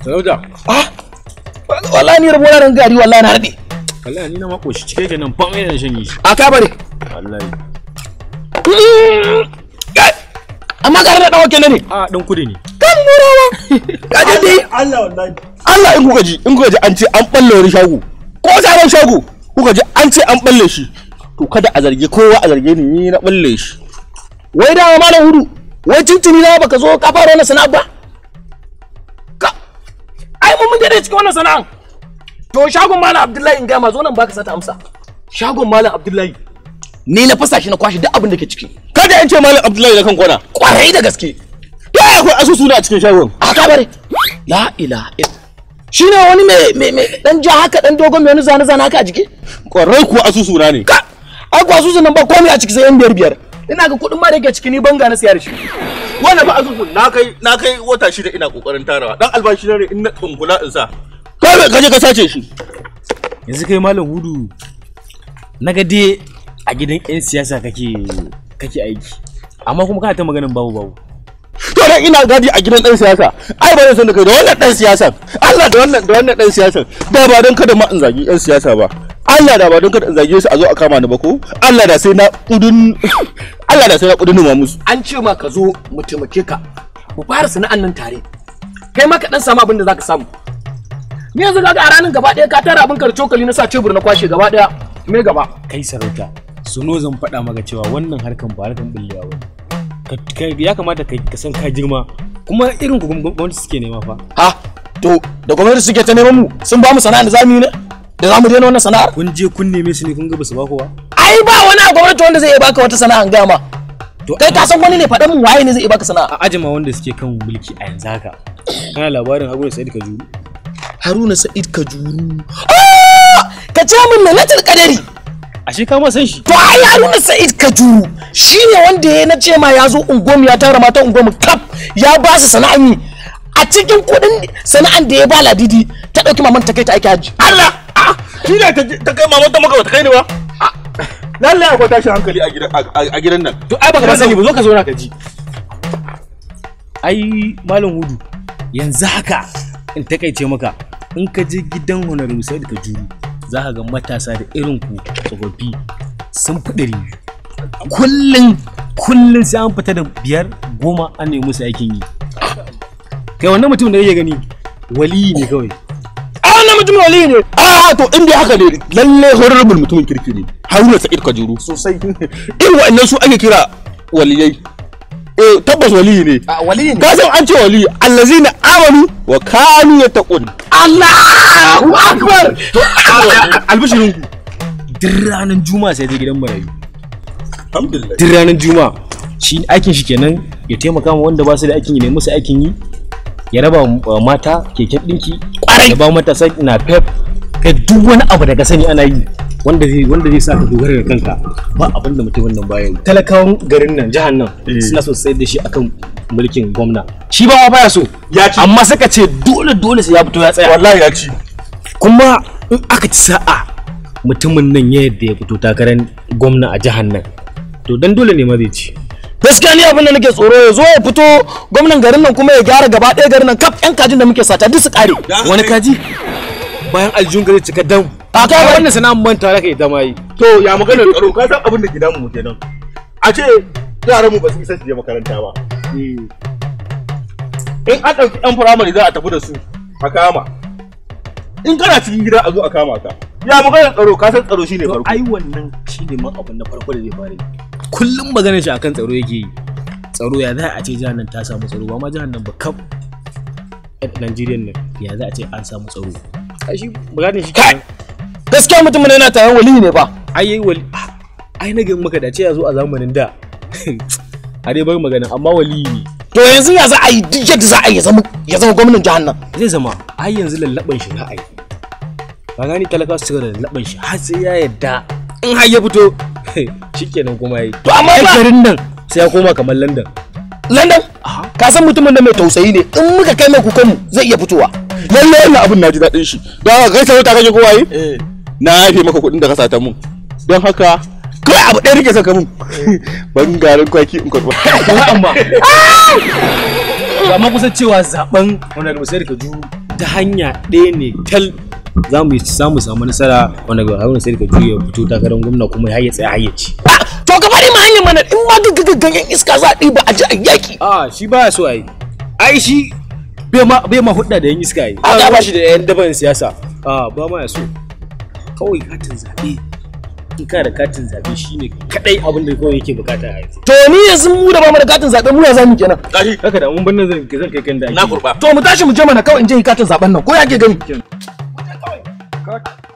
sarauta ah wallahi ni rabo ran gari wallahi na rade wallahi ni na mako shi cike kenan fam ina shan yi shi a ka bare wallahi amma ga da dawo kenan ne a dan kudi ne kan murawa kaje dai Allah wallahi Allah in kuka ji in kuka ji an ce an balle wani shago ko sabon shago kuka ji an ce an balle shi to kada a zargi kowa a zarge ni ni na balle shi wai da malam hudu wai tuntuni na baka zo ka fara wannan sana'a ba ka ai mun mun dade cikin wannan sana'a to shagon malam Abdullahi in ga ma zo nan baka sata amsa shagon malam Abdullahi ni na fasa shi na kwashi duk abin da ke ciki kada in ce malam Abdullahi da kan kwana kwarai da gaske ya akwai asusu na a cikin shagon a ka bare la ilaha illa shi ne wani mai mai dan ja haka dan dogon mai wani zane zane haka a jiki kwarai kuwa asusu na ne ka ai kuwa asusu nan ba komai a ciki sai yan biyar biyar ina ga kuɗin ma da yake ciki ni banga na siya da shi wannan ba asusu na kai na kai wata shida ina kokarin tarawa dan albashi na ne in na tsunkula in sa kai ka je ka sace shi yanzu kai malam hudu na ga dai a gidan yan siyasa kake kake aiki amma kuma kana ta maganin babu babu to dan ina gadi a gidan dan siyasa ai ba zan san da kai da wannan dan siyasan Allah da wannan da wannan dan siyasan da ba don kada ma in zagi yan siyasa ba Allah da ba don kada in zage su a zo a kama ni ba ko Allah da sai na kudin Allah da sai na kudin ma musu an ce ma ka zo mu taimake ka mu fara sana'an nan tare kai ma ka dan samu abin da zaka samu ni yanzu kaga a ranar gaba ɗaya ka tara abin ka da cokali na sa cebur na kwashe gaba ɗaya me gaba kai sarauta suno zan faɗa maka cewa wannan harkan ba harkan bullewa ba ya kamata ka san ka girma kuma irin ku gwamnati suke nema fa ha to da gwamnati suke ta neman mu sun ba mu sana'a da zamu yi ne da zamu daina wannan sana'ar kun je kun neme su ne kun ga basu ba kowa ai ba wani a gwamnati wanda zai iya baka wata sana'a ga ma to kai ka san wani ne faɗan mu waye ne zai iya baka sana'a a ajima wanda suke kan mulki a yanzu haka kana labarin Haruna Sa'id Kajuru Haruna Sa'id Kajuru ka ce min lailatul qadari ashe ka ma san shi to ai Haruna Sa'id Kajuru shine wanda ya na ce ma ya zo ungomu ya tara mata ungomu kap ya ba su sana'an yi a cikin kudin sana'an da ya ba ladidi ta dauki maman ta kai ta aiki haji Allah shi ne ta kai maman ta maka ta kai ni ba lalle akwai tashin hankali a gidan a gidan nan to ai baka ba sani ba zo ka zo na ka ji ai malam hudu yanzu haka in takaice maka in ka je gidan honorable Sa'id Kajuru za ka ga matasa da irin ku tsofaffi sun fi ɗari biyu kullum kullum sai an fita da biyar goma an nemi musu aikin yi kai wannan mutum da yake gani waliyi ne kawai a wannan mutum wali ne a to in dai haka ne lalle honorable mutumin kirki ne Haruna Sa'id Kajuru sosai irin wa'annan su ake kira waliyai eh tabbas waliyi ne a wali ne ka san an ce waliyi allazina amanu wa kanu yattaqun Allahu akbar albishirin ku duk ranar juma'a sai je gidan marayu alhamdulillah duk ranar juma'a shi aikin shi kenan ya taimaka ma wanda ba su da aikin yi ne musu aikin yi ya raba wa mata keken dinki ya ba matasa na pep kai duk wani abu da ka sani ana yi wanda zai wanda zai sa ka dogara da kanka ba abin da mutumin nan baya yi talakawan garin nan jihar nan suna so sayar da shi akan mulkin gwamna shi ba ma baya so ya ci amma suka ce dole dole sai ya fito ya tsaya wallahi ya ci kuma in aka ci sa'a mutumin nan ya yadda ya fito takarar gwamna a jihar nan to dan dole ne ma zai ci gaskiya ni abin da nake tsoro ya zo ya fito gwamnan garin nan kuma ya gyara gaba ɗaya garin nan kaf yan kajin da muke sata duk su kare wani kaji bayan aljun gari cika dam a kai wannan sana'an manta raka ita ma yi to ya maganar tsaro ka san abin da gidan mu kenan a ce yaran mu ba su isa su je makaranta ba in an ɗauki ɗan firamare za a tafi da su a kama in kana cikin gida a zo a kama ka ya maganar tsaro ka san tsaro shine farko ai wannan shi ne man abin na farko da zai fara yi kullum maganar shi akan tsaro yake yi tsaro ya za a ce jihar nan ta samu tsaro ba ma jihar nan ba kaf Najeriya nan ya za a ce an samu tsaro ai shi maganar shi kai gaskiya mutumin yana tayan wali ne ba ai yayi wali ai na ga maka da ce ya zo a zamanin da a dai bar magana amma wali ne to yanzu ya za a yi duk yadda za a yi ya zama ya zama gwamnan jihar nan zai zama ai yanzu lallaban shi za a yi ka gani talaka su cigaba da lallaban shi har sai ya yadda in har ya fito shikenan kuma yayi To amma Ai, ba- garin nan sai ya koma kamar London London ka san mutumin da mai tausayi ne in muka kai mai kukan mu zai iya fitowa lalle wannan abin na ji daɗin shi don haka kai sarauta kake kowa yi na yafe maka kuɗin da ka sata mun don haka kawai abu ɗaya rike saka mun ban garin kwaki in karɓa amma amma kusan cewa zaben honorable sai ka juru ta hanya ɗaya ne tal za mu samu samu nasara wanda ga haruna sai ka juya fito takarar gwamna kuma ya tsaya hayyaci to ka bari ma hanyar mana in ma gaggagaggan yan iska za a ɗiba a ji a yaki a shi baya so ai ai shi bai ma bai ma hudda da yan iska ai A, ba ba shi da yan daban siyasa a ba ma ya so kawai katin zabe in ka da katin zabe shine kadai abin da kawai yake bukata a yanzu to ni yanzu mu da ba mu da katin zaɓe mu ya zamu kenan gashi haka da mun bannan zan zan kai kan da ake na kurba to mu tashi mu je mana kawai in je yi katin zaɓen nan ko ya ke gani Kat.